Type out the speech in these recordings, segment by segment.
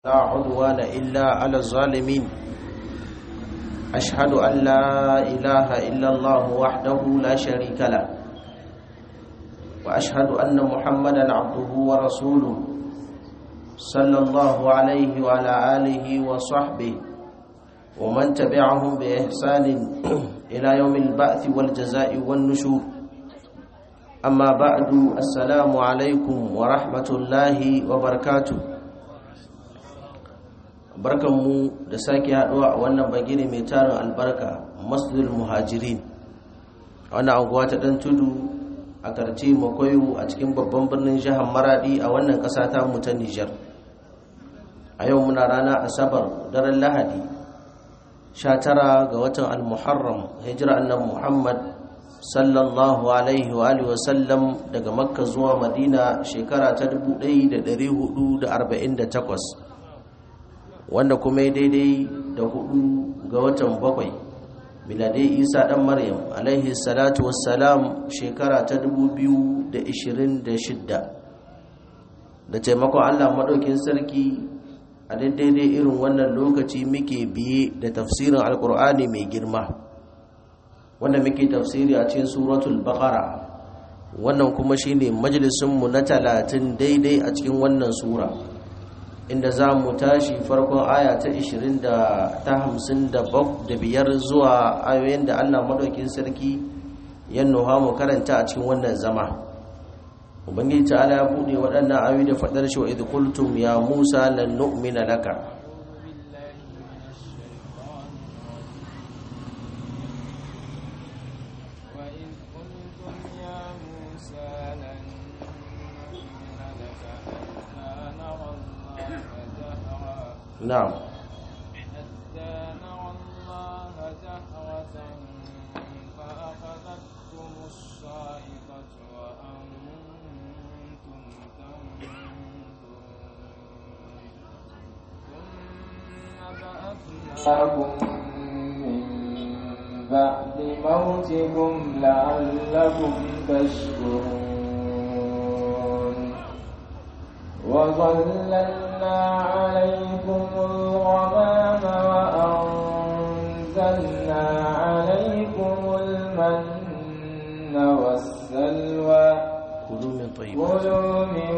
لا عدوان إلا على الظالمين أشهد أن لا إله إلا الله وحده لا شريك له وأشهد أن محمدا عبده ورسوله صلى الله عليه وعلى آله وصحبه ومن تبعهم بإحسان إلى يوم البعث والجزاء والنشور أما بعد السلام عليكم ورحمة الله وبركاته barkanmu da sake haɗuwa a wannan bagire mai tarin albarka masjidul muhajirin a wannan anguwa ta ɗan tudu a karce makoyo a cikin babban birnin jihar maradi a wannan ƙasa ta mu ta nijar a yau muna rana asabar daren lahadi 19 ga watan al-muharram hijira annan muhammad sallallahu alaihi wa alihi wasallam daga makka zuwa madina shekara ta 1448 wanda kuma daidai da hudu ga watan bakwai miladai isa dan maryam alaihi salatu wassalam shekara ta 2026 da taimakon allah maɗaukin sarki a daidai irin wannan lokaci muke biye da tafsirin alkur'ani mai girma wanda muke tafsiri a cikin suratul baqara wannan kuma shine majalisunmu na talatin daidai a cikin wannan sura inda za mu tashi farkon aya ta 20 da ta 55 zuwa ayoyin da Allah madaukin sarki ya nuha mu karanta a cikin wannan zama ubangiji ta'ala ya bude waɗannan ayoyi da faɗar shi wa idh qultum ya musa lan nu'mina laka نعم حتى نرى الله جهرة فأخذتكم الصاعقة وأنتم تنظرون ثم بعثناكم من بعد موتكم لعلكم تشكرون وظللنا عليكم الغمام وأنزلنا عليكم المن والسلوى كلوا من طيب كلوا من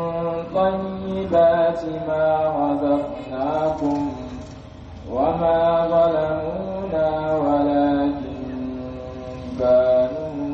طيبات ما رزقناكم وما ظلمونا ولكن كانوا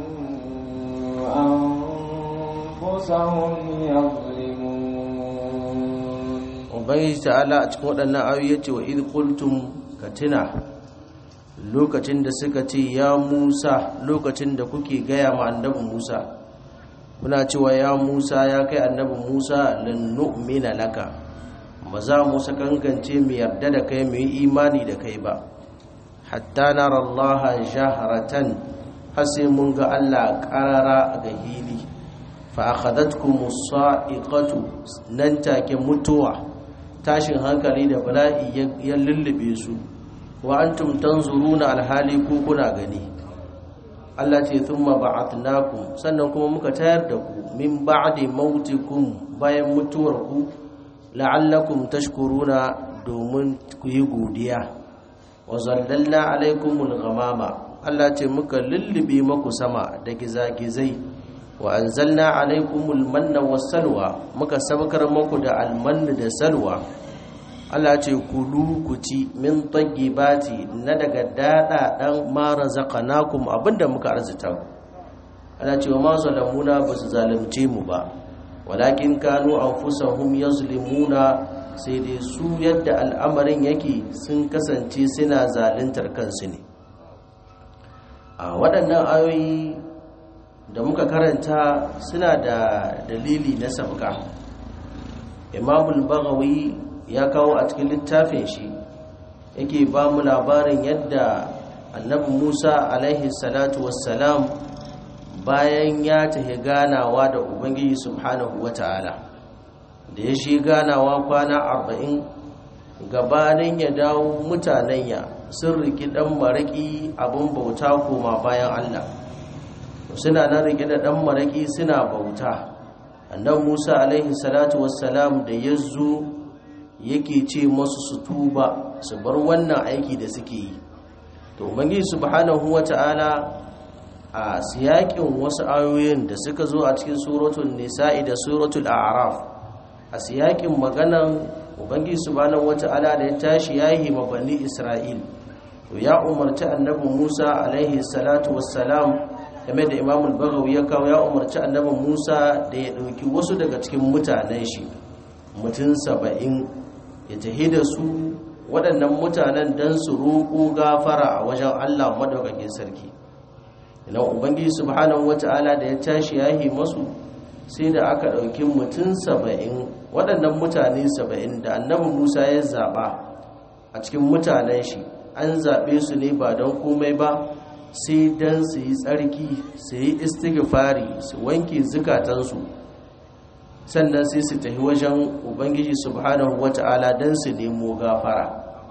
أنفسهم يظلمون ubangiji ta'ala a cikin waɗannan ayoyi yace wa idh qultum katina lokacin da suka ce ya Musa lokacin da kuke gaya ma annabi Musa kuna cewa ya Musa ya kai annabi Musa lan nu'mina laka ba za mu sakankance mu yarda da kai mu yi imani da kai ba hatta nara Allah jahratan har sai mun ga Allah qarara ga hili fa akhadatkum as-sa'iqatu nan take mutuwa tashin hankali da bala'i ya lullube su wa antum tanzuruna alhali ku kuna gani Allah ce thumma ba'athnakum sannan kuma muka tayar da ku min ba'di mautikum bayan mutuwar ku la'allakum tashkuruna domin ku yi godiya wa zallalna alaikumul ghamama Allah ce muka lullube maku sama da gizagizai wa anzalna alaikumul manna wassalwa muka sabkar muku da almanna da salwa Allah ce kulu ku ci min tayyibati na daga dada dan ma razaqnakum abinda muka arzita ku Allah ce wa ma zalamuna basu zalunce mu ba walakin kanu anfusahum yazlimuna sai dai su yadda al'amarin yake sun kasance suna zaluntar kansu ne a waɗannan ayoyi da muka karanta suna da dalili na sabka imamul bagawi ya kawo a cikin littafin shi yake ba mu labarin yadda annabi musa alaihi salatu wassalam bayan ya tafi ganawa da ubangiji subhanahu wata'ala da ya shi ganawa kwana arba'in gabanin ya dawo mutanen ya sun riki ɗan maraƙi abin bauta koma bayan allah suna nan rike da ɗan maraƙi suna bauta annan musa alaihi salatu wassalam da ya zo yake ce masu su tuba su bar wannan aiki da suke yi to ubangiji subhanahu wata'ala a siyakin wasu ayoyin da suka zo a cikin suratul nisa'i da suratul a'raf a siyakin maganan ubangiji subhanahu wata'ala da ya tashi yayi mabani isra'il to ya umarci annabi Musa alaihi salatu wassalam game da Imam al-Baghawi ya kawo ya umarci annabi Musa da ya dauki wasu daga cikin mutanen shi mutum saba'in ya tahi da su waɗannan mutanen don su roƙo gafara a wajen Allah madaukakin sarki ina ubangiji subhanahu wata'ala da ya tashi yahi masu sai da aka ɗauki mutum saba'in waɗannan mutane saba'in da annabi Musa ya zaɓa a cikin mutanen shi an zaɓe su ne ba don komai ba sai don su yi tsarki su yi istighfari su wanke zukatansu sannan sai su tafi wajen ubangiji subhanahu wata'ala don su nemo gafara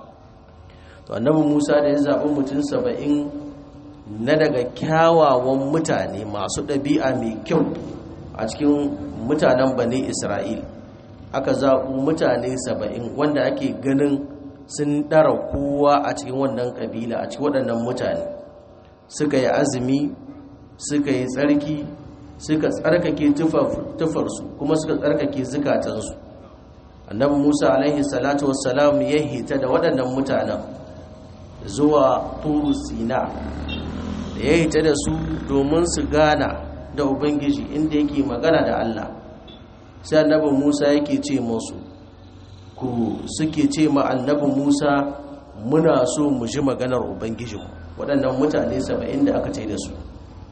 to annabi musa da ya zaɓi mutum saba'in na daga kyawawan mutane masu ɗabi'a mai kyau a cikin mutanen bane isra'il aka zaɓi mutane saba'in wanda ake ganin sun ɗara kowa a cikin wannan ƙabila a cikin waɗannan mutane suka yi azumi suka yi tsarki suka tsarkake tufarsu kuma suka tsarkake zukatansu annabi musa alaihi salatu wassalam ya hita da waɗannan mutanen zuwa turu sina da ya hita da su domin su gana da ubangiji inda yake magana da allah sai annabi musa yake ce musu ku suke ce ma annabi musa muna so mu ji maganar ubangiji waɗannan mutane saba'in da aka ce da su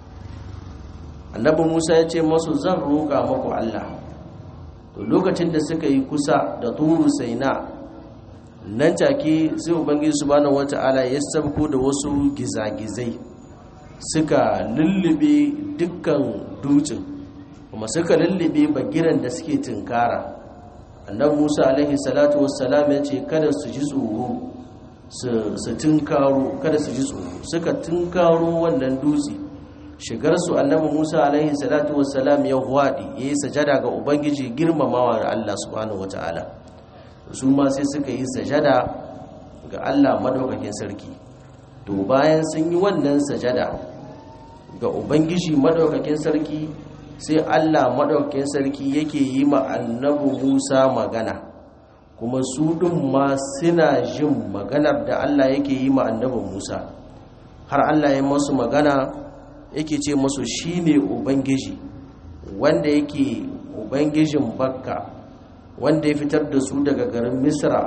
annabi musa ya ce masu zan roƙa maku allah to lokacin da suka yi kusa da turu saina nan take sai ubangiji subhanahu wata'ala ya sabko da wasu gizagizai suka lullube dukkan dutsen kuma suka lullube bagiran da suke tunkara annabi musa alaihi salatu wassalam ya ce kada su ji tsoro su tunkaro kada su ji tsoro suka tunkaro wannan dutse shigar su annabi musa alaihi salatu wassalam ya huwaɗi ya yi sajada ga ubangiji girmamawa ga allah subhanahu wata'ala su ma sai suka yi sajada ga allah madaukakin sarki to bayan sun yi wannan sajada ga ubangiji madaukakin sarki sai Allah maɗaukakin sarki yake yi ma annabi Musa magana kuma su ɗin ma suna jin maganar da Allah yake yi ma annabi Musa har Allah ya masu magana yake ce masu shine ubangiji wanda yake ubangijin bakka wanda ya fitar da su daga garin misra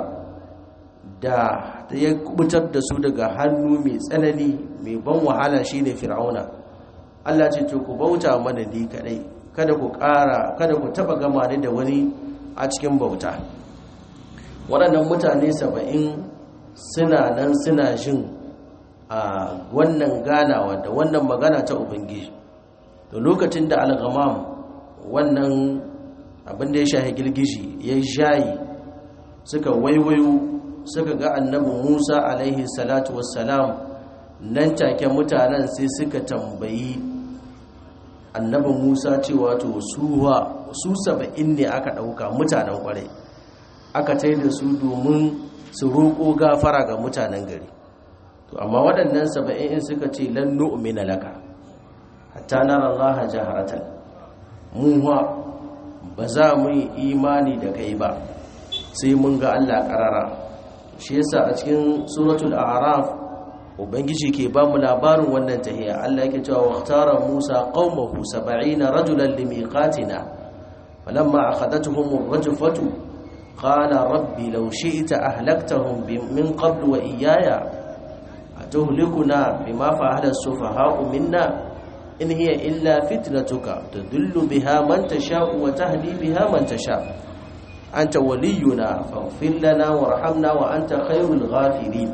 da ya kubutar da su daga hannu mai tsanani mai ban wahala shine fir'auna Allah ce to ku bauta mana ni kadai kada ku ƙara kada ku taba gama ni da wani a cikin bauta waɗannan mutane saba'in suna nan suna jin a wannan ganawa da wannan magana ta ubangiji da lokacin da algamam wannan abin da ya shahi girgishi ya shayi suka waiwayo suka ga annabi musa alaihi salatu wassalam nan take mutanen sai suka tambayi annabi musa cewa to suwa su saba'in ne aka ɗauka mutanen kwarai aka tai da su domin su roƙo gafara ga mutanen gari to amma waɗannan saba'in in suka ce lan nu'mina laka hatta nara allaha jaharatan mu ba za mu yi imani da kai ba sai mun ga Allah ƙarara shi yasa a cikin suratul a'raf ubangiji ke ba mu labarin wannan tahiya Allah yake cewa waqtara Musa qaumahu 70 rajulan limiqatina falamma akhadatuhum ar-rajfatu qala rabbi law shi'ta ahlaktahum min qabl wa iyaya atuhlikuna bima fa'ala as-sufaha'u minna in hiya illa fitnatuka tudillu biha man tasha'u wa tahdi biha man tasha' anta waliyuna faghfir lana warhamna wa anta khairul ghafirin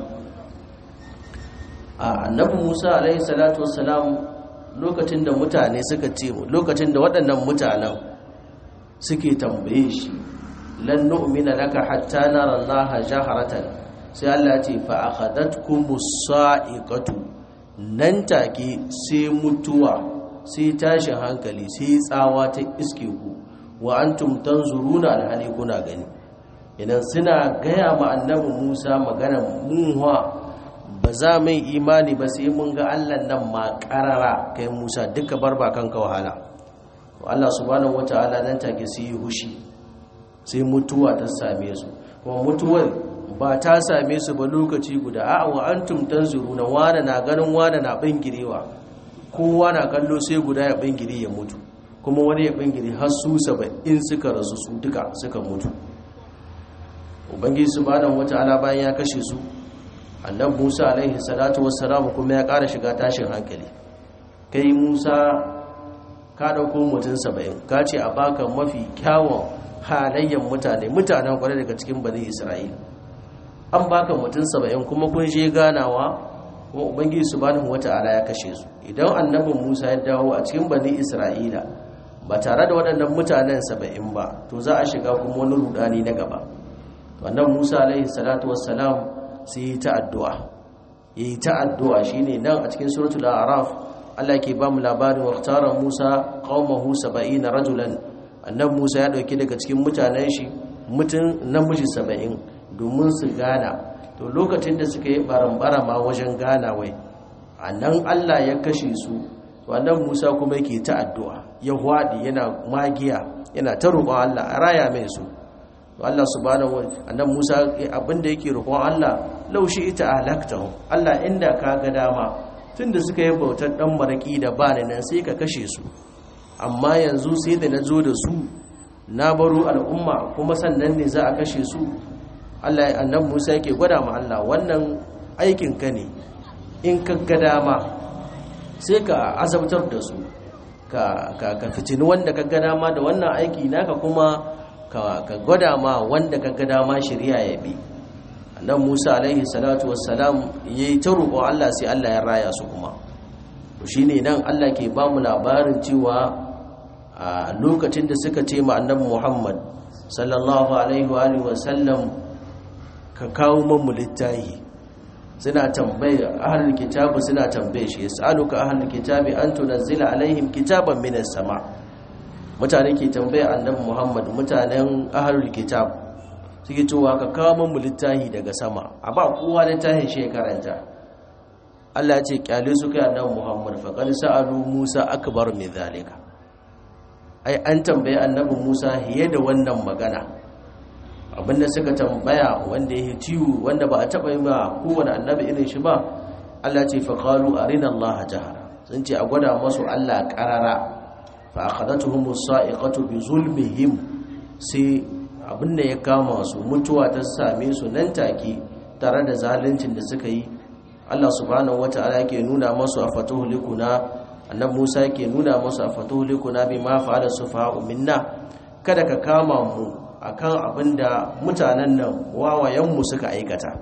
annabi Musa alaihi salatu wassalam lokacin da mutane suka ce lokacin da waɗannan mutanen suke tambaye shi lan nu'mina laka hatta nara Allah jaharatan sai Allah ya ce fa akhadatkumus sa'iqatu nan take sai mutuwa sai tashin hankali sai tsawa ta iske ku wa antum tanzuruna alhali kuna gani idan suna gaya ma annabi Musa magana munwa ba za mu imani ba sai mun ga Allah nan ma karara kai Musa duka barba kanka wahala to Allah subhanahu wataala nan take su yi hushi sai mutuwa ta same su kuma mutuwar ba ta same su ba lokaci guda a wa antum tanzuruna wani na ganin wani na bingirewa kowa na kallo sai guda ya bingire ya mutu kuma wani ya bingire har su in suka rasu su duka suka mutu ubangiji subhanahu wataala bayan ya kashe su annabi Musa alaihi salatu wassalam kuma ya ƙara shiga tashin hankali kai Musa ka dauko mutum 70 ka ce a baka mafi kyawun halayyar mutane mutanen kwarai daga cikin bani Isra'ila an baka mutum 70 kuma kun je ganawa kuma ubangiji subhanahu wataala ya kashe su idan annabin Musa ya dawo a cikin bani Isra'ila ba tare da waɗannan mutanen 70 ba to za a shiga kuma wani rudani na gaba wannan Musa alaihi salatu wassalam sai yi ta addu'a yi ta addu'a shine nan a cikin suratul a'raf Allah ke ba mu labarin waqtara Musa qaumahu 70 rajulan annabi Musa ya dauki daga cikin mutanen shi mutum namiji 70 domin su gana to lokacin da suka yi barambara ma wajen gana wai annan Allah ya kashe su to annabi Musa kuma yake ta addu'a ya hwadi yana magiya yana ta roƙon Allah a raya mai su Allah subhanahu annan Musa abinda yake roƙon Allah laushi ita ahlaktahu Allah inda ka ga dama tunda suka yi bautar dan maraki da ba nan sai ka kashe su amma yanzu sai da nazo da su na baro al'umma kuma sannan ne za a kashe su Allah annan Musa yake gwada ma Allah wannan aikin ka ne in ka ga dama sai ka azabtar da su ka ka fitini wanda ka ga dama da wannan aiki naka kuma ka gwada ma wanda ka ga dama shari'a ya bi nan Musa alaihi salatu wassalam yayi ta roƙo Allah sai Allah ya raya su kuma to shine nan Allah ke ba mu labarin cewa a lokacin da suka ce ma annabi Muhammad sallallahu alaihi wa alihi wasallam ka kawo mu littahi suna tambaye ahlul kitabi suna tambaye shi yasaluka ahlul kitabi an tunzila alaihim kitaban minas sama' mutane ke tambaya annabi Muhammad mutanen ahlul kitab suke cewa ka kawo mu littafi daga sama a ba kowa littafin shi karanta Allah ya ce kyale su kai annabi Muhammad fa qad sa'alu Musa akbar min zalika ai an tambaye annabi Musa hiye da wannan magana abinda suka tambaya wanda ya ciwo wanda ba a taba yi ba kowane annabi irin shi ba Allah ce fa qalu arina Allah jahara sun ce a gwada masu Allah karara fa akhadatuhum as-sa'iqatu bi zulmihim sai abinda ya kama su mutuwa ta same su nan take tare da zaluncin da suka yi Allah subhanahu wata'ala yake nuna masu a fatuhu likuna annabi Musa yake nuna masu a fatuhu likuna bima fa'ala sufaha'u minna kada ka kama mu akan abinda mutanen nan wawayen mu suka aikata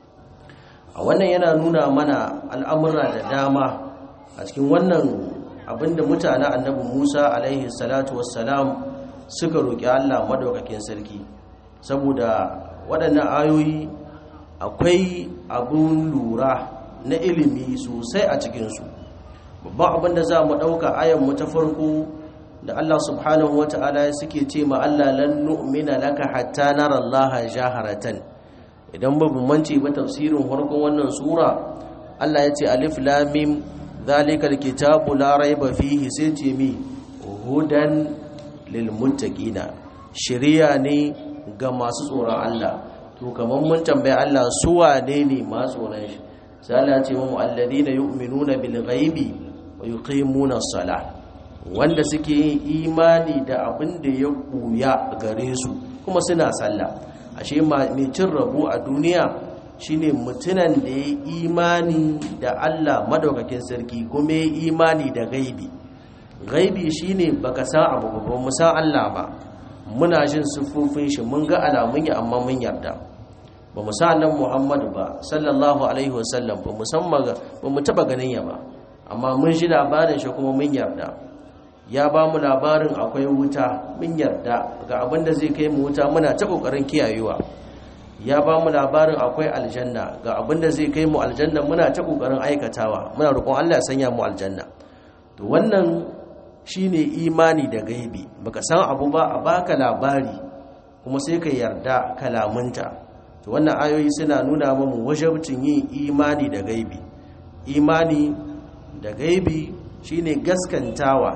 a wannan yana nuna mana al'amura da dama a cikin wannan abinda mutanen annabi Musa alaihi salatu wassalam suka roƙi Allah madaukakin sarki saboda waɗannan ayoyi akwai abun lura na ilimi sosai a cikinsu babban abin da za mu ɗauka ayanmu ta farko da Allah subhanahu wa ta'ala suke ce ma Allah lan nu'mina laka hatta nara Allah jaharatan idan ba mu mance ba tafsirin farkon wannan sura Allah ya ce alif lam mim zalikal kitabu la raiba fihi sai ce mi hudan lil muttaqina shari'a ne ga masu tsoron Allah to kamar mun tambaye Allah su wane ne masu tsoron shi sai Allah ya ce mu alladina yu'minuna bil ghaibi wa yuqimuna as-salah wanda suke yin imani da abin da ya buya gare su kuma suna sallah ashe mai cin rabu a duniya shine mutunan da ya imani da Allah madaukakin sarki kuma ya imani da gaibi gaibi shine baka san abu ba mu san Allah ba muna jin siffofin shi mun ga alamun ya amma mun yarda ba mu san nan Muhammadu ba sallallahu alaihi wasallam ba musamman ba mu taba ganin ya ba amma mun ji labarin shi kuma mun yarda ya ba mu labarin akwai wuta mun yarda ga abin da zai kai mu wuta muna ta kokarin kiyayewa ya ba mu labarin akwai aljanna ga abin da zai kai mu aljanna muna ta kokarin aikatawa muna roƙon Allah ya sanya mu aljanna to wannan shine imani da gaibi baka san abu ba a baka labari kuma sai ka yarda kalamunta to wannan ayoyi suna nuna mamu wajabcin yin imani da gaibi imani da gaibi shine gaskantawa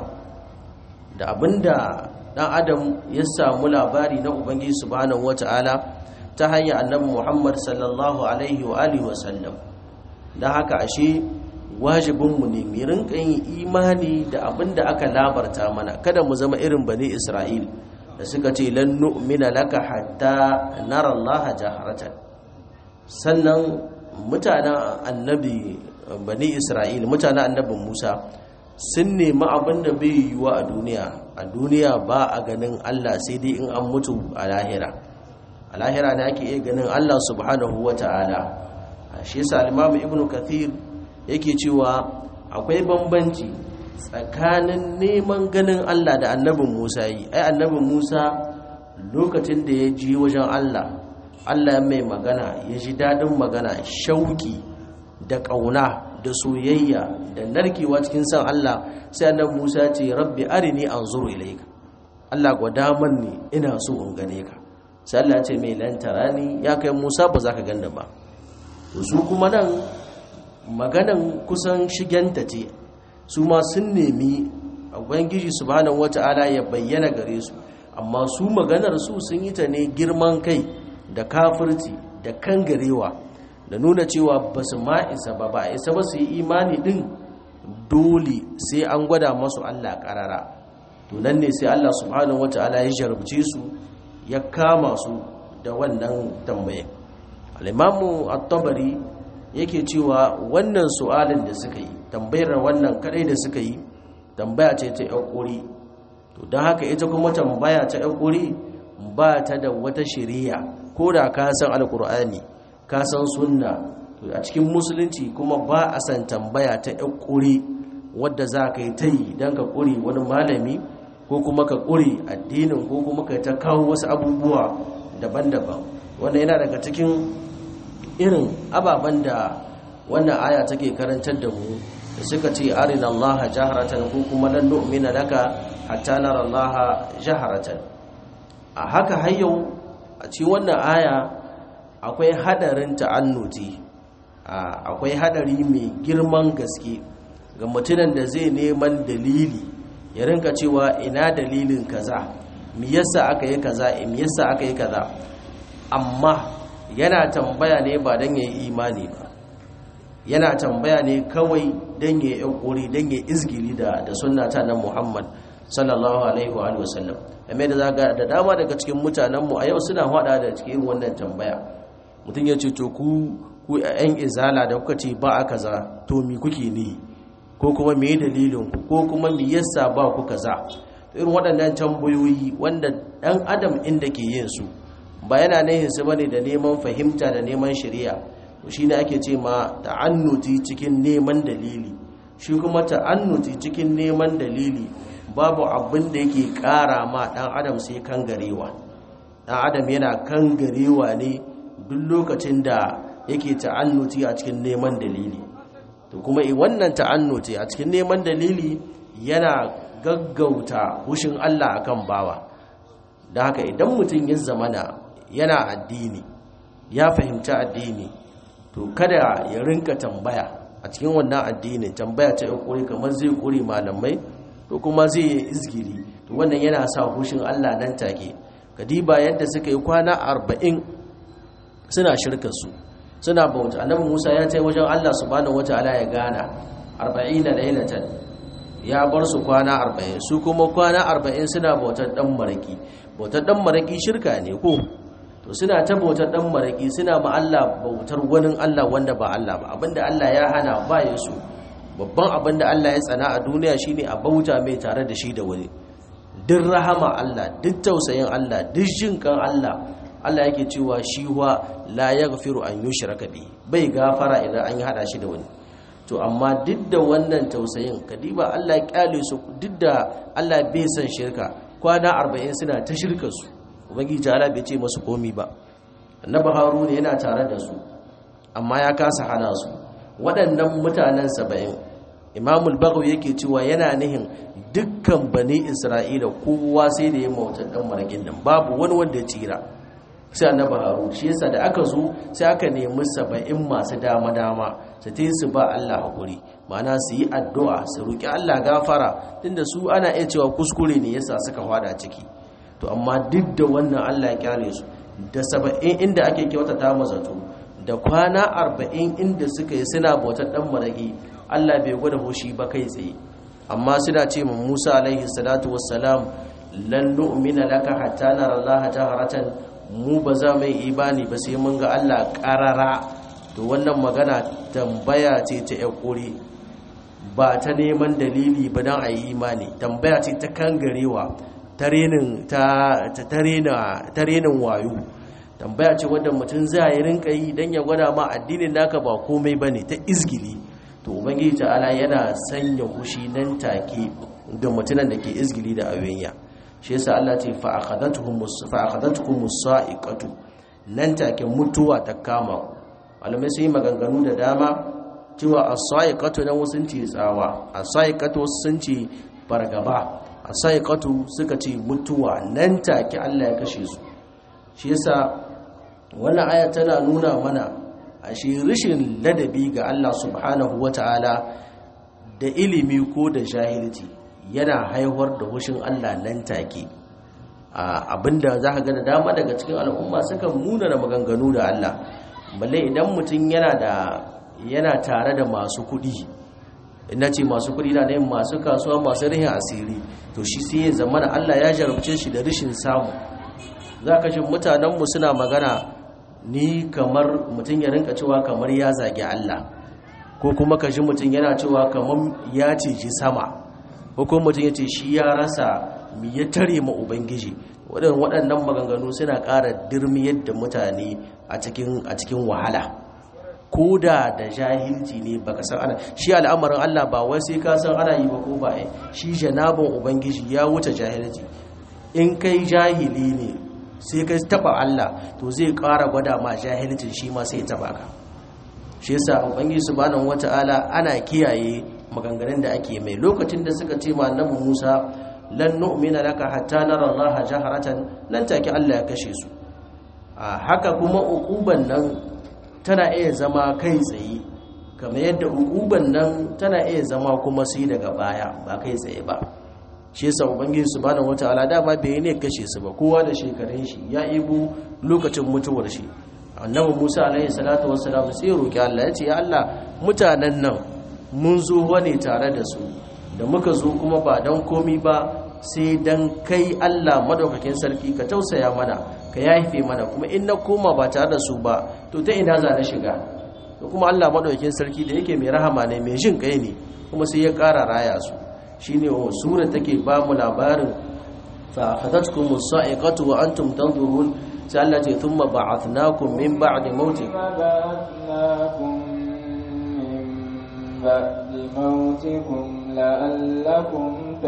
da abinda dan adam ya samu labari na ubangiji subhanahu wataala ta hanyar annabi Muhammad sallallahu alaihi wa alihi wa sallam dan haka ashe wajibin mu ne mu rinka yin imani da abinda aka labarta mana kada mu zama irin bani Isra'il da suka ce lan nu'mina laka hatta nara Allah jaharatan sannan mutanen annabi bani Isra'il mutanen annabin Musa sun nemi abin da bai yiwuwa a duniya a duniya ba a ganin Allah sai dai in an mutu a lahira a lahira ne ake iya ganin Allah subhanahu wa ta'ala shi yasa al-Imam Ibn Kathir yake cewa akwai bambanci tsakanin neman ganin Allah da annabin Musa yi ai annabin Musa lokacin da ya ji wajen Allah Allah ya mai magana ya ji dadin magana shauki da ƙauna da soyayya da narkewa cikin san Allah sai annabi Musa ce rabbi arini anzuru ilayka Allah gwada ni ina so in gane ka sai Allah ya ce mai lantarani ya kai Musa ba za ka ganni ba to su kuma nan maganan kusan shigenta ce su ma sun nemi ubangiji subhanahu wataala ya bayyana gare su amma su maganar su sun yi ta ne girman kai da kafirci da kangarewa da nuna cewa ba su ma isa ba ba isa ba su yi imani din dole sai an gwada masu Allah karara to nan ne sai Allah subhanahu wataala ya jarabce su ya kama su da wannan tambaye al-imamu at-tabari yake cewa wannan su'alin da suka yi tambayar wannan kadai da suka yi tambaya ce ta yakuri to don haka ita kuma tambaya ta yakuri ba ta da wata shari'a ko da ka san alkur'ani ka san sunna a cikin musulunci kuma ba a san tambaya ta yan ƙuri wadda za ka yi ta yi don ka ƙuri wani malami ko kuma ka ƙuri addinin ko kuma ka ta kawo wasu abubuwa daban-daban wanda yana daga cikin irin ababen da wannan aya take karantar da mu da suka ce arina allaha jaharatan ko kuma lan nu'mina laka hatta nara allaha jaharatan a haka har yau a cikin wannan aya akwai hadarin ta'annuti akwai hadari mai girman gaske ga mutumin da zai neman dalili ya rinka cewa ina dalilin kaza me yasa aka yi kaza me yasa aka yi kaza amma yana tambaya ne ba dan yayi imani ba yana tambaya ne kawai dan yayi yakuri dan yayi izgili da da sunna ta nan Muhammad sallallahu alaihi wa alihi wasallam amma da zaga da dama daga cikin mutanen mu a yau suna hada da cikin wannan tambaya mutum ya ce to ku ku ƴan izala da kuka ce ba a kaza to mi kuke ne ko kuma me dalilin ku ko kuma me yasa ba ku kaza irin waɗannan tambayoyi wanda ɗan adam inda ke yin su ba yana nihin su bane da neman fahimta da neman shari'a to shine ake ce ma ta'annuti cikin neman dalili shi kuma ta'annuti cikin neman dalili babu abin da yake ƙara ma ɗan adam sai kangarewa ɗan adam yana kangarewa ne duk lokacin da yake ta'annuti a cikin neman dalili to kuma wannan ta'annuti a cikin neman dalili yana gaggauta hushin Allah akan bawa da haka idan mutum ya zamana yana addini ya fahimci addini to kada ya rinka tambaya a cikin wannan addinin tambaya ta kuri kamar zai kuri malamai to kuma zai yi izgiri to wannan yana sa hushin Allah nan take kadiba yadda suka yi kwana arba'in suna shirkar su suna bauta annabi Musa ya tai wajen Allah subhanahu wataala ya gana 40 lailatan ya bar su kwana 40 su kuma kwana 40 suna bautar dan maraki bautar dan maraki shirka ne ko to suna ta bautar dan maraki suna ma Allah bautar wani Allah wanda ba Allah ba abinda Allah ya hana ba ya su babban abinda Allah ya tsana a duniya shine a bauta mai tare da shi da wani duk rahama Allah duk tausayin Allah duk jinkan Allah Allah yake cewa shi wa la yaghfiru an yushraka bi bai gafara idan an yi hada shi da wani to amma duk da wannan tausayin kadiba Allah ya kyale su duk da Allah bai san shirka kwana 40 suna ta shirka su ubangiji Allah bai ce musu komi ba annabi haruna yana tare da su amma ya kasa hana su waɗannan mutanen 70 imamul bagawi yake cewa yana nihin dukkan bani isra'ila kowa sai da ya mautar dan marakin nan babu wani wanda ya tsira sai annabi harun shi yasa da aka zo sai aka nemi saba'in masu dama dama su ta su ba Allah hakuri ma'ana su yi addu'a su roki Allah gafara tunda su ana iya cewa kuskure ne yasa suka fada ciki to amma duk da wannan Allah ya kyale su da saba'in inda ake kyautata mazato da kwana arba'in inda suka yi suna bautar dan maraki Allah bai gwada hoshi ba kai tsaye amma suna ce mu Musa alaihi salatu wassalam lan nu'mina laka hatta nara Allah jaharatan mu ba za mu yi imani ba sai mun ga Allah karara to wannan magana tambaya ce ta yakuri ba ta neman dalili ba dan ayi imani tambaya ce ta kangarewa ta renin ta ta renin wayo tambaya ce wadda mutum zai rinka yi dan ya gwada ma addinin naka ba komai bane ta izgili to ubangiji ta'ala yana sanya hushi nan take ga mutunan da ke izgili da ayoyinya shi yasa Allah ce fa akhadatuhum fa akhadatuhum sa'iqatu nan take mutuwa ta kama malamai sun yi maganganu da dama cewa as-sa'iqatu nan wasun ce tsawa as-sa'iqatu sun ce fargaba as-sa'iqatu suka ce mutuwa nan take Allah ya kashe su shi yasa wannan aya tana nuna mana ashe rashin ladabi ga Allah subhanahu wata'ala da ilimi ko da jahilci yana haihuwar da hushin Allah nan take abinda za ka ga da dama daga cikin al'umma sukan muna da maganganu da Allah balle idan mutum yana da yana tare da masu kuɗi ina ce masu kuɗi na yin masu kasuwa masu rihin asiri to shi sai ya zama Allah ya jarabce shi da rashin samu za ka shi mutanenmu suna magana ni kamar mutum ya rinka cewa kamar ya zagi Allah ko kuma ka shi mutum yana cewa kamar ya ceci sama ko kuma mutum ya ce shi ya rasa mi ya tare ma ubangiji waɗannan maganganu suna ƙara dirmiyar da mutane a cikin wahala ko da da jahilci ne baka san ana shi al'amarin Allah ba wai sai ka san ana yi ba ko ba shi janabin ubangiji ya wuce jahilci in kai jahili ne sai ka taba Allah to zai ƙara gwada ma jahilcin shi ma sai ya taba ka shi yasa ubangiji subhanahu wataala ana kiyaye maganganun da ake mai lokacin da suka ce ma annabi Musa lan nu'mina laka hatta nara Allah jaharatan nan take Allah ya kashe su a haka kuma uquban nan tana iya zama kai tsaye kamar yadda uquban nan tana iya zama kuma sai daga baya ba kai tsaye ba shi yasa ubangiji subhanahu wataala dama bai ne kashe su ba kowa da shekarun shi ya ibu lokacin mutuwar shi annabi Musa alaihi salatu wassalam sai roki Allah ya ce ya Allah mutanen nan mun zo wani tare da su da muka zo kuma ba dan komi ba sai dan kai Allah madaukakin sarki ka tausaya mana ka yafe mana kuma in na koma ba tare da su ba to ta ina za na shiga to kuma Allah madaukakin sarki da yake mai rahama ne mai jin kai ne kuma sai ya ƙara raya su shine sura take ba mu labarin fa akhadatkum as-sa'iqatu wa antum tanzurun sai Allah ce thumma ba'athnakum min ba'di mautikum بعد موتكم لعلكم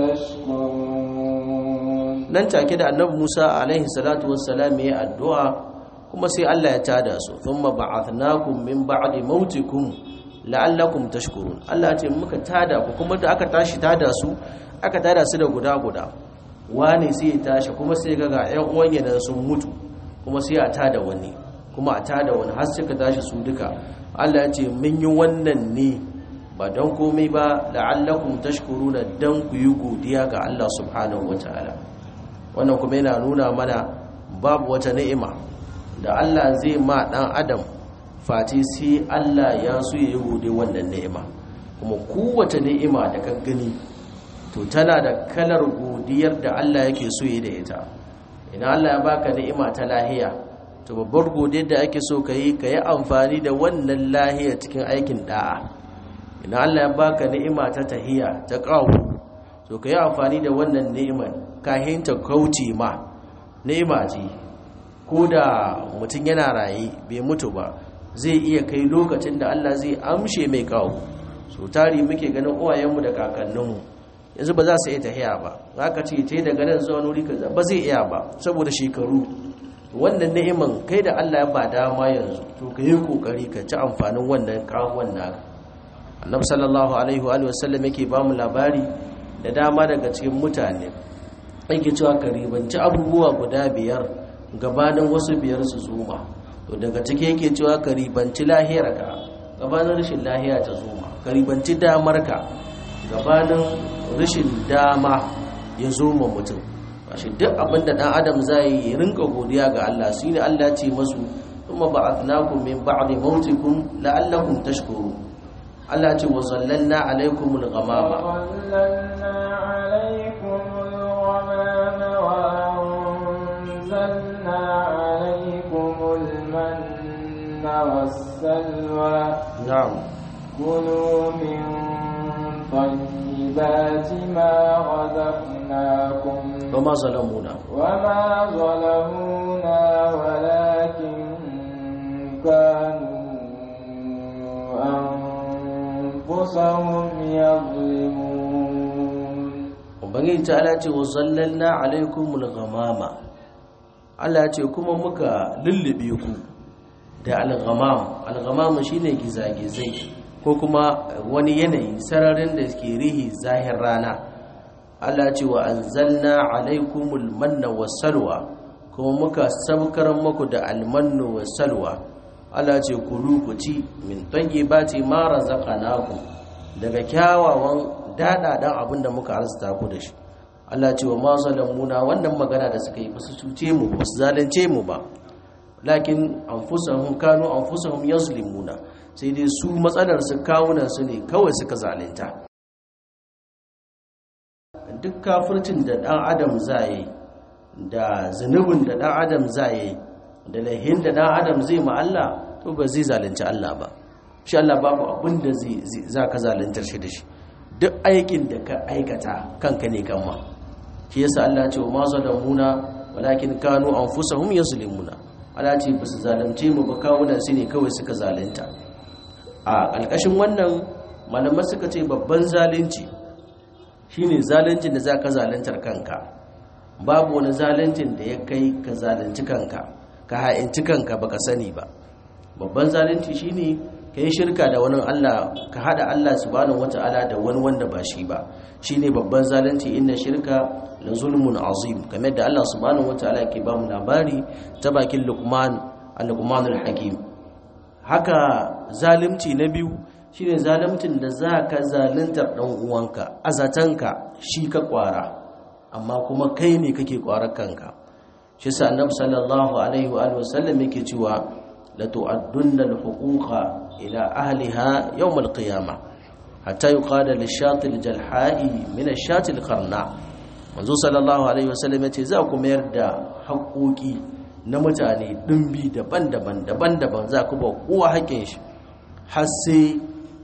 تشكرون nan take da annabi Musa alaihi salatu wassalam ya addu'a kuma sai Allah ya tada su thumma ba'athnakum min ba'di mautikum la'allakum tashkurun Allah ya ce muka tada ku kuma da aka tashi tada su aka tada su da guda guda wani sai ya tashi kuma sai ga ƴan uwan yana sun mutu kuma sai a tada wani kuma a tada wani har suka tashi su duka Allah ya ce mun yi wannan ne ba don komai ba la'allakum tashkuruna dan ku yi godiya ga Allah subhanahu wataala wannan kuma yana nuna mana babu wata ni'ima da Allah zai ma dan adam fati sai Allah ya so ya yi gode wannan ni'ima kuma kowace ni'ima da ka gani to tana da kalar godiyar da Allah yake so yi da ita idan Allah ya baka ni'ima ta lahiya to babbar godiyar da ake so ka yi ka yi amfani da wannan lahiya cikin aikin da'a idan Allah ya baka ni'ima ta tahiya ta kawo to ka yi amfani da wannan ni'imar kahin ta kauce ma ni'ima ce ko da mutum yana raye bai mutu ba zai iya kai lokacin da Allah zai amshe mai kawo so tari muke ganin uwayenmu da kakanninmu yanzu ba za su iya tahiya ba za ka ce ta daga nan zuwa nuri kaza ba zai iya ba saboda shekaru wannan ni'iman kai da Allah ya ba dama yanzu to ka yi kokari ka ci amfanin wannan kawon naka annabi sallallahu alaihi wa sallam yake ba mu labari da dama daga cikin mutane yake cewa ka ribanci abubuwa guda biyar gabanin wasu biyar su zuma to daga ciki yake cewa ka ribanci lahirarka gabanin rashin lahiya ta zuma ka ribanci damarka gabanin rashin dama ya zuma mutum shi duk abinda dan adam zai yi rinka godiya ga Allah shine Allah ce masu kuma ba'athnakum min ba'di mautikum la'allakum tashkurun Allah ce wa zallalna alaikumul ghamama وظللنا عليكم الغمام وأنزلنا عليكم المن والسلوى na'am كلوا من طيبات ما رزقناكم وما ظلمونا وما ظلمونا ولكن كانوا أنفسهم يظلمون ubangiji ta ala ce wa zallalna alaikumul ghamama Allah ce kuma muka lullube ku da al-ghamam al-ghamam shine gizagizai ko kuma wani yanayi sararin da ke rihi zahir rana Allah ce wa anzalna alaikumul manna wassalwa kuma muka sabkar muku da almannu wassalwa Allah ce kulu ku ci min tayyibati ma razaqnakum daga kyawawan dadadan abinda muka arzuta ku da shi Allah ce wa ma zalamuna wannan magana da suka yi ba su cuce mu ba su zalunce mu ba lakin anfusahum kanu anfusahum yazlimuna sai dai su matsalar su kawunan su ne kawai suka zalunta duk kafircin da dan adam zai da zunubin da dan adam zai da lahin da dan adam zai ma Allah to ba zai zalunci Allah ba shi Allah babu abin da zai za ka zaluntar shi da shi duk aikin da ka aikata kanka ne kanma shi yasa Allah ce wa ma zalamuna walakin kanu anfusahum yazlimuna Allah ce ba su zalunce mu ba kawunan su ne kawai suka zalunta a ƙarƙashin wannan malamai suka ce babban zalunci shine zaluncin da za ka zaluntar kanka babu wani zaluncin da ya kai ka zalunci kanka ka ha'inci kanka baka sani ba babban zalunci shine ka yi shirka da wani Allah ka hada Allah subhanahu wata'ala da wani wanda ba shi ba shine babban zalunci inna shirka la zulmun azim kamar da Allah subhanahu wata'ala ke ba mu labari ta bakin Luqman al-Luqmanul Hakim haka zalunci na biyu shine zaluncin da za ka zaluntar dan uwanka azatanka shi ka kwara amma kuma kai ne kake kwarar kanka shi sa annabi sallallahu alaihi wa alihi wasallam yake cewa la tu'addunna al-huquqa ila ahliha yawm al-qiyamah hatta yuqada lish-shati al-jalha'i min ash-shati al-qarna manzo sallallahu alaihi wasallam yace za ku mayar da haƙoƙi na mutane dimbi daban-daban daban-daban za ku ba kowa haƙin shi har sai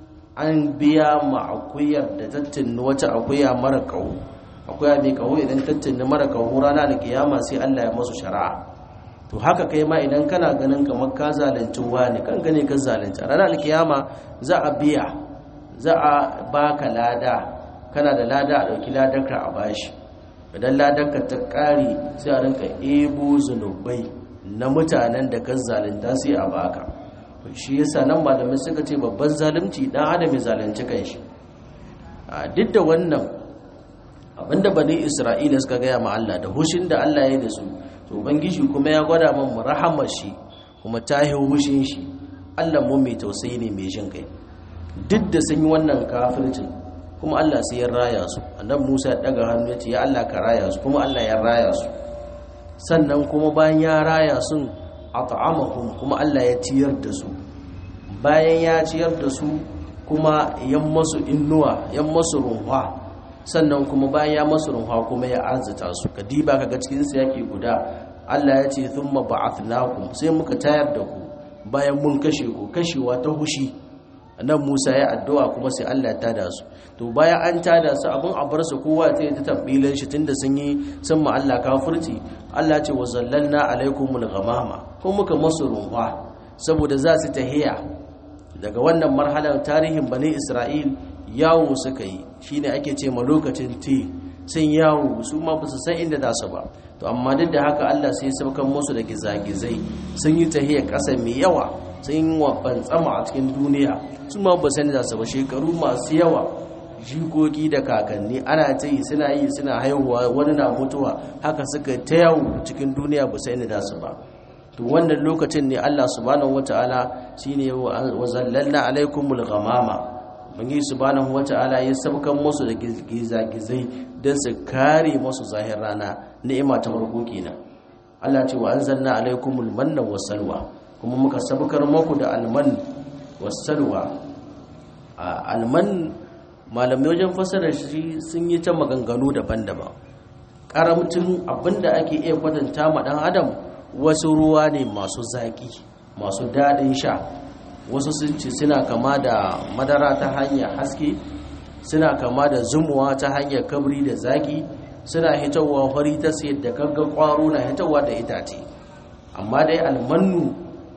an biya ma akuyar da tattin wata akuya mara kawo akuya mai kawo idan tattin mara kawo rana da kiyama sai Allah ya masu shari'a to haka kai ma idan kana ganin kamar ka zalunci wani kan gane ka zalunci ranar kiyama za a biya za a baka lada kana da lada a dauki ladarka a bashi idan ladarka ta kare sai a rinka ebo zunubai na mutanen da ka zalunta sai a baka shi yasa nan malamai suka ce babban zalunci dan adam ya zalunci kanshi a duk da wannan abinda bani isra'ila suka gaya ma Allah da hushin da Allah ya yi da su to ubangiji kuma ya gwada min mu rahamar shi kuma ta yi hushin shi Allah mu mai tausayi ne mai jin kai duk da sun yi wannan kafircin kuma Allah sai ya raya su annabi Musa ya daga hannu ya ce ya Allah ka raya su kuma Allah ya raya su sannan kuma bayan ya raya sun at'amahum kuma Allah ya ciyar da su bayan ya ciyar da su kuma yan masu innuwa yan masu runwa sannan kuma bayan ya masu runwa kuma ya arzita su kadiba kaga cikin su yake guda Allah ya ce thumma ba'athnakum sai muka tayar da ku bayan mun kashe ku kashewa ta hushi nan Musa ya addu'a kuma sai Allah ya tada su to bayan an tada su abin a bar su kowa ta yi ta tambilan shi tunda sun yi sun ma Allah kafirci Allah ce wa zallalna alaikumul ghamama ko muka masu ruwa saboda za su tahiya daga wannan marhalar tarihin bani Isra'il yawo suka yi shine ake ce ma lokacin ti sun yawo su ma ba su san inda za su ba to amma duk da haka Allah sai ya saukan musu da gizagizai sun yi tahiya ƙasa mai yawa sun wabban tsama a cikin duniya su ma ba sani za su ba shekaru masu yawa jikoki da kakanni ana ta yi suna yi suna haihuwa wani na mutuwa haka suka ta yawo cikin duniya ba sani za su ba to wannan lokacin ne Allah subhanahu wataala shine wa zallalna alaikumul ghamama bangi subhanahu wataala ya sabkan musu da gizagizai don su kare musu zahir rana ni'ima ta farko kenan Allah ce wa anzalna alaikumul manna wasalwa kuma muka sabkar muku da alman wasalwa alman malamai wajen fasarar shi sun yi ta maganganu daban-daban karamcin abinda ake iya kwatanta ma dan adam wasu ruwa ne masu zaki masu daɗin sha wasu sun ce suna kama da madara ta hanyar haske suna kama da zumuwa ta hanyar kabri da zaki suna hitowa fari ta sayar da gaggan kwaro na hitowa da itace amma dai almannu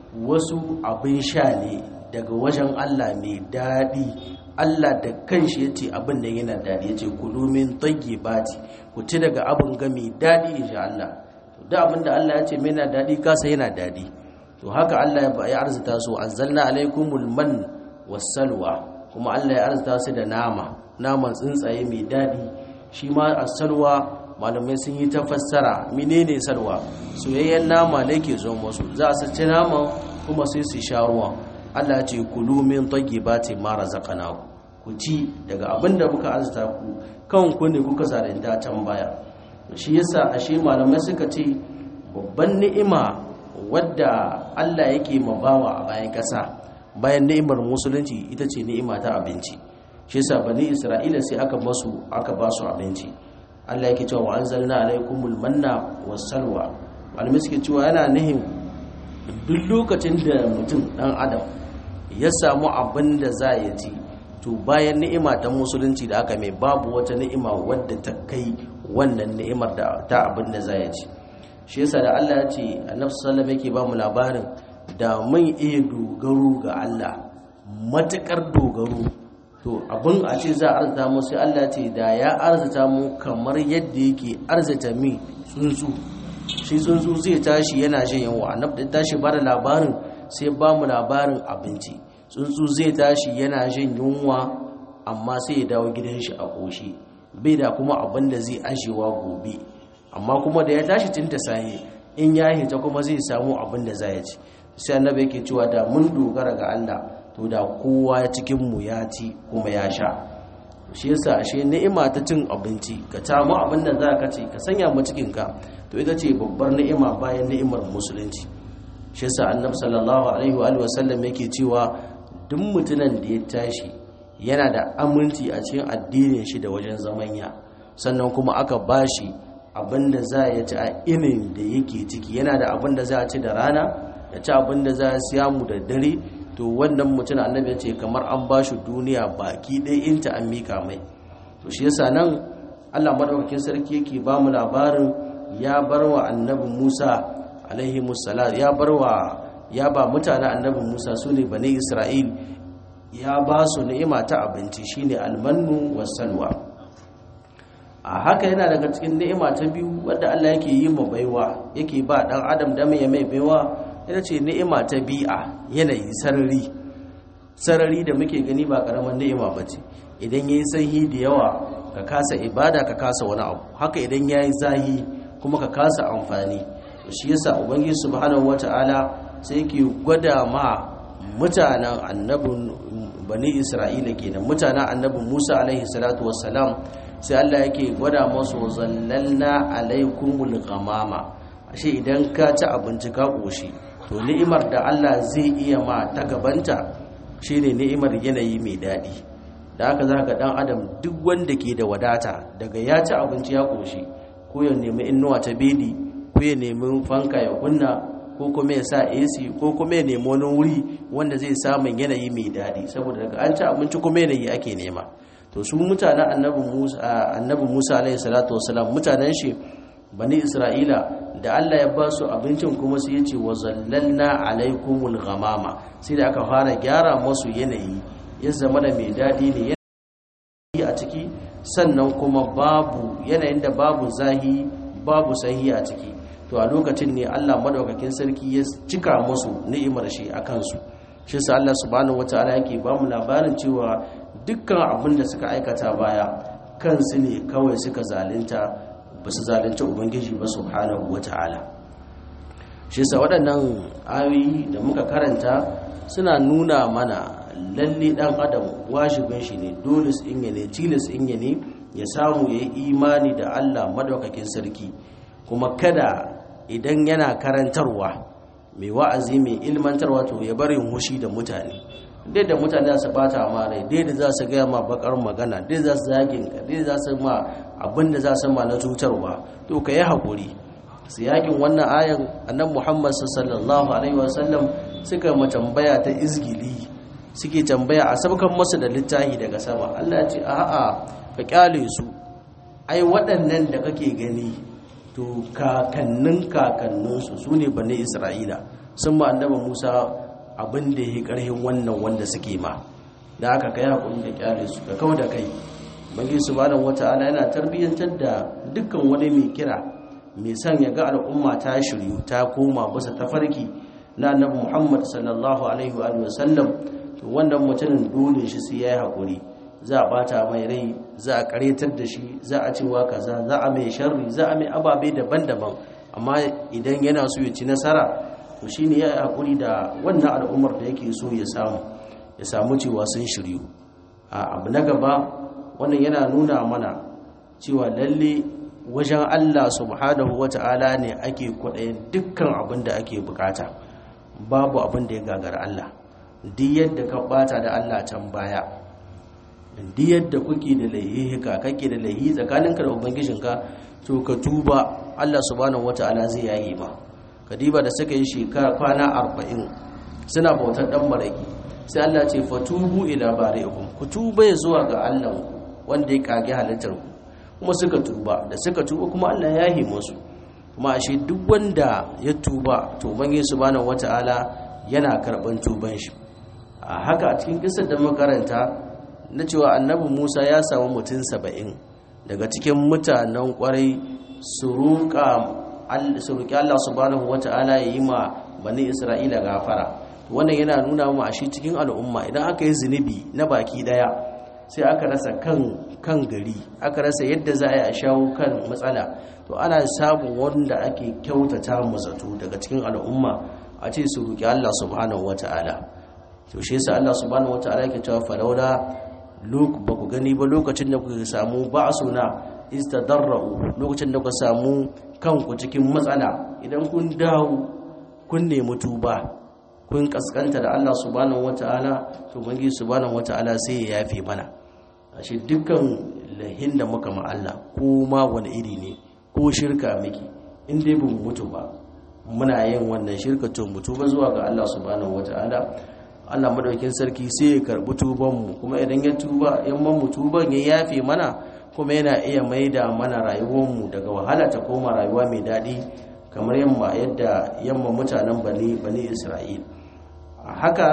wasu abin sha ne daga wajen Allah mai daɗi Allah da kanshi ya ce abin da yana daɗi ya ce kulumin tsage bati ku ci daga abin ga mai daɗi insha Allah da abin da Allah ya ce mai na daɗi kasa yana daɗi to haka Allah ya arzuta su anzalna alaikumul man wasalwa kuma Allah ya arzuta su da nama naman tsuntsaye mai daɗi shi ma asalwa malamai sun yi ta fassara menene salwa soyayyen nama ne ke zo musu za su ci nama kuma sai su sha ruwa Allah ya ce kulu min tayyibati ma razaqnakum ku ci daga abin da muka arzuta ku kan ku ne kuka zalunta can baya shi yasa ashe malamai suka ce babban ni'ima wadda Allah yake mabawa a bayan ƙasa bayan ni'imar musulunci ita ce ni'ima ta abinci shi yasa bani Isra'ila sai aka basu aka ba su abinci Allah yake cewa wa anzalna alaikumul manna wassalwa malamai suke cewa yana nihin duk lokacin da mutum dan adam ya samu abin da za ya ci to bayan ni'ima ta musulunci da aka mai babu wata ni'ima wadda ta kai wannan ni'imar da ta abin da za ya ci shi yasa da Allah ya ce annabi sallallahu yake ba mu labarin da mun iya dogaro ga Allah matakar dogaro to abin a ce za a arzuta mu sai Allah ce da ya arzuta mu kamar yadda yake arzuta mi tsuntsu shi tsuntsu zai tashi yana shan yawa annabi da tashi ba da labarin sai ba mu labarin abinci tsuntsu zai tashi yana shan yunwa amma sai ya dawo gidan shi a ƙoshi bai da kuma abin da zai ajewa gobe amma kuma da ya tashi tun da sahi in ya hita kuma zai samu abin da za ya ci sai annabi yake cewa da mun dogara ga Allah to da kowa cikin mu ya ci kuma ya sha shi yasa ashe ni'ima ta cin abinci ka tamu abin da za ka ci ka sanya mu cikin ka to ita ce babbar ni'ima bayan ni'imar musulunci shi yasa annabi sallallahu alaihi wa alihi wasallam yake cewa duk mutumin da ya tashi yana da aminci a cikin addinin shi da wajen zamanya sannan kuma aka bashi abinda za ya ci a inin da yake ciki yana da abinda za a ci da rana ya ci abinda za a siya mu da dare to wannan mutum annabi ya ce kamar an ba shi duniya baki ɗaya in ta an mika mai to shi yasa nan Allah madaukakin sarki yake ba mu labarin ya bar wa annabi Musa alaihi musallat ya bar wa ya ba mutanen annabi Musa su ne bani Isra'il ya ba su ni'ima ta abinci shine almannu wasalwa a haka yana daga cikin ni'ima ta biyu wadda Allah yake yi ma baiwa yake ba dan adam da mai mai baiwa ita ce ni'ima ta bi'a yanayi sarari sarari da muke gani ba karaman ni'ima bace idan yayi sanyi da yawa ka kasa ibada ka kasa wani abu haka idan yayi zahi kuma ka kasa amfani shi yasa ubangiji subhanahu wataala sai yake gwada ma mutanen annabin bani isra'ila kenan mutanen annabin musa alaihi salatu wassalam sai Allah yake gwada masu zallalna alaikumul ghamama ashe idan ka ci abinci ka koshi to ni'imar da Allah zai iya ma ta gabanta shine ni'imar yanayi mai daɗi da haka za ka ɗan adam duk wanda ke da wadata daga ya ci abinci ya koshi ko ya nemi inuwa ta bedi ko ya nemi fanka ya kunna ko kuma ya sa AC ko kuma ya nemi wani wuri wanda zai samun yanayi mai daɗi saboda daga an ci abinci kuma yanayi ake nema to su mutanen annabi Musa annabi Musa alaihi salatu wasalam mutanen shi bani Isra'ila da Allah ya ba su abincin kuma sai yace wa zallalna alaikumul ghamama sai da aka fara gyara musu yanayi ya zama da mai daɗi ne yanayi a ciki sannan kuma babu yanayin da babu zahi babu sahi a ciki to a lokacin ne Allah madaukakin sarki ya cika musu ni'imar shi a kansu shi sa Allah subhanahu wataala yake ba mu labarin cewa dukkan abin da suka aikata baya kansu ne kawai suka zalunta ba su zalunta ubangiji ba subhanahu wataala shi sa waɗannan ayoyi da muka karanta suna nuna mana lalle dan adam wajibin shi ne dole in ne tilas in ne ya samu ya yi imani da Allah madaukakin sarki kuma kada idan yana karantarwa mai wa'azi mai ilmantarwa to ya bari hushi da mutane dai da mutane za su bata ma rai dai da za su gaya ma bakar magana dai za su zagin ka dai za su ma abin da za su ma na cutarwa to ka yi haƙuri su yakin wannan ayan annan muhammad sallallahu alaihi wasallam suka ma tambaya ta izgili suke tambaya a sabkan masu da littahi daga sama allah ya ce a'a ka kyale su ai waɗannan da kake gani to kakannin kakanninsu su ne bane isra'ila sun ma annaba musa abin da ya karhin wannan wanda suke ma da aka kai hakuri da kyale su ka kawo da kai bangi subhanahu wata'ala yana tarbiyyantar da dukkan wani mai kira mai son ya ga al'umma ta shiryu ta koma bisa tafarki na annabi muhammad sallallahu alaihi wa sallam to wannan mutumin dole shi sai yayi hakuri za a bata mai rai za a karetar da shi za a cewa kaza za a mai sharri za a mai ababe daban-daban amma idan yana so ya ci nasara to shine ya hakuri da wannan al'ummar da yake so ya samu ya samu cewa sun shiryu a abu na gaba wannan yana nuna mana cewa lalle wajen Allah subhanahu wata'ala ne ake kwaɗayin dukkan abin da ake bukata babu abin da ya gagara Allah duk yadda ka bata da Allah can baya duk yadda kuke da laihika kake da laihi tsakaninka da ubangijinka to ka tuba Allah subhanahu wata'ala zai yayi ma kadiba da suka yi shekara kwana 40 suna bautar dan maraki sai Allah ce fatubu ila bari'ikum ku tuba zuwa ga Allah wanda ya kage halittar ku kuma suka tuba da suka tuba kuma Allah ya yi musu kuma ashe duk wanda ya tuba to ubangiji subhanahu wata'ala yana karban tuban shi a haka a cikin kisar da makaranta na cewa annabi musa ya samu mutum saba'in daga cikin mutanen kwarai su roƙi allah subhanahu wa ta'ala ya yi ma bani isra'ila gafara wannan yana nuna mu ashe cikin al'umma idan aka yi zunubi na baki daya sai aka rasa kan kan gari aka rasa yadda za a yi a shawo kan matsala to ana samun wanda ake kyautata mu zato daga cikin al'umma a ce su roƙi allah subhanahu wa ta'ala to shi yasa allah subhanahu wa ta'ala yake cewa falawla ba ku gani ba lokacin da kuka samu ba suna istadarra'u lokacin da kuka samu kanku cikin matsala idan kun dawo kun nemi tuba kun kaskanta da Allah subhanahu wata'ala to bangi subhanahu wata'ala sai ya yafe mana ashe dukkan lahin da muka ma Allah ko ma wani iri ne ko shirka miki in dai ba mu mutu ba muna yin wannan shirka to mutu ba zuwa ga Allah subhanahu wata'ala Allah madaukin sarki sai ya karbi tubanmu kuma idan ya tuba in man mu tuban ya yafe mana kuma yana iya maida mana rayuwarmu daga wahala ta koma rayuwa mai daɗi kamar yamma yadda yamma mutanen bani bani Isra'il haka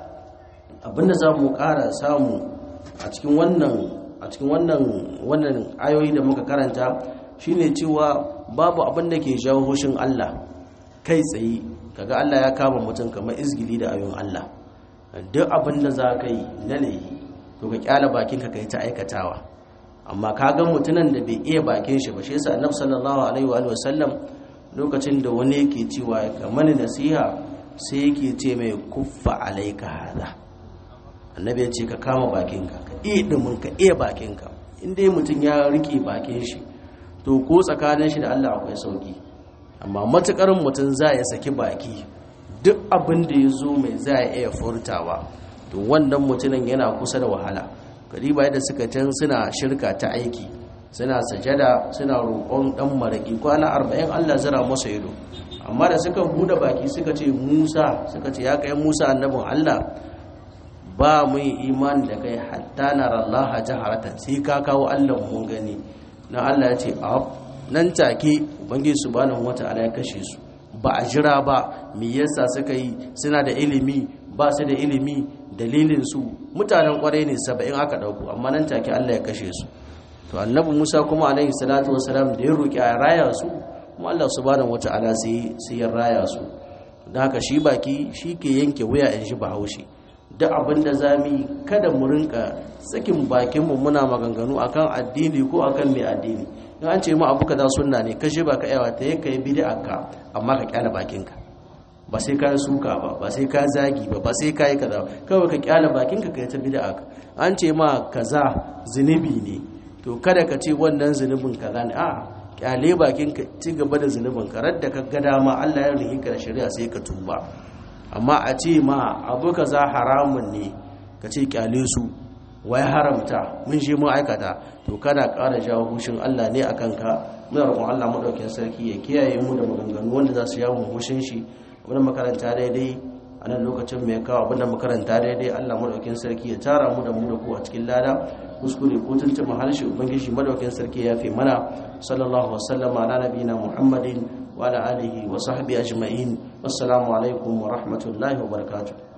abinda za mu ƙara samu a cikin wannan a cikin wannan wannan ayoyi da muka karanta shine cewa babu abin da ke jawo hushin Allah kai tsaye kaga Allah ya kama mutum kamar izgili da ayoyin Allah duk abin da za ka yi na laihi to ka kyala bakinka ka yi ta aikatawa amma ka ga mutunan da bai iya bakin shi ba shi yasa annabi sallallahu alaihi wa sallam lokacin da wani yake cewa ya mani nasiha sai yake ce mai kuffa alaika hada annabi ya ce ka kama bakinka ka iya dumin ka iya bakinka in dai mutum ya rike bakin shi to ko tsakanin shi da Allah akwai sauki amma matukar mutum za ya saki baki duk abin da ya zo mai za a iya furtawa to wannan mutumin yana kusa da wahala kariba yadda suka can suna shirka ta aiki suna sajada suna roƙon ɗan maraƙi kwana arba'in allah zira masa ido amma da suka buɗe baki suka ce musa suka ce ya kai musa annabin allah ba mu yi imani da kai hatta na rallaha jaharatan sai ka kawo allah mun gani na allah ya ce nan take ubangiji subhanahu wata'ala ya kashe su ba a jira ba me yasa suka yi suna da ilimi ba su da ilimi dalilin su mutanen kwarai ne saba'in aka dauko amma nan take Allah ya kashe su to annabi Musa kuma alaihi salatu wasalam da ya roki a raya su kuma Allah subhanahu wataala sai sai ya raya su da haka shi baki shi ke yanke wuya in shi bahaushe duk abin da za mu kada mu rinka sakin bakinmu muna maganganu akan addini ko akan mai addini in an ce ma abu kaza sunna ne kashe ba ka yawa ta yanka yi bid'a ka amma ka kyala bakinka ba sai ka suka ba ba sai ka zagi ba ba sai ka yi kaza kawai ka kyala bakinka ka yi ta bid'a ka an ce ma kaza zunubi ne to kada ka ce wannan zunubin kaza ne a kyale bakinka ci gaba da zunubin ka radda ka ga dama Allah ya rihi ka da shari'a sai ka tuba amma a ce ma abu kaza haramun ne ka ce kyale su wai haramta mun shi mun aikata to kana ƙara jawo hushin Allah ne a kanka muna roƙon Allah madaukakin sarki ya kiyaye mu da maganganu wanda za su yawo hushin shi wannan makaranta daidai a nan lokacin mai kawo abin da makaranta daidai Allah madaukakin sarki ya tara mu da mu da ku a cikin lada kuskure ko tuntuma harshe ubangiji madaukakin sarki ya fi mana sallallahu wasallam ala nabiyina muhammadin wa ala alihi wa sahbihi ajma'in wassalamu alaikum wa rahmatullahi wa barakatuh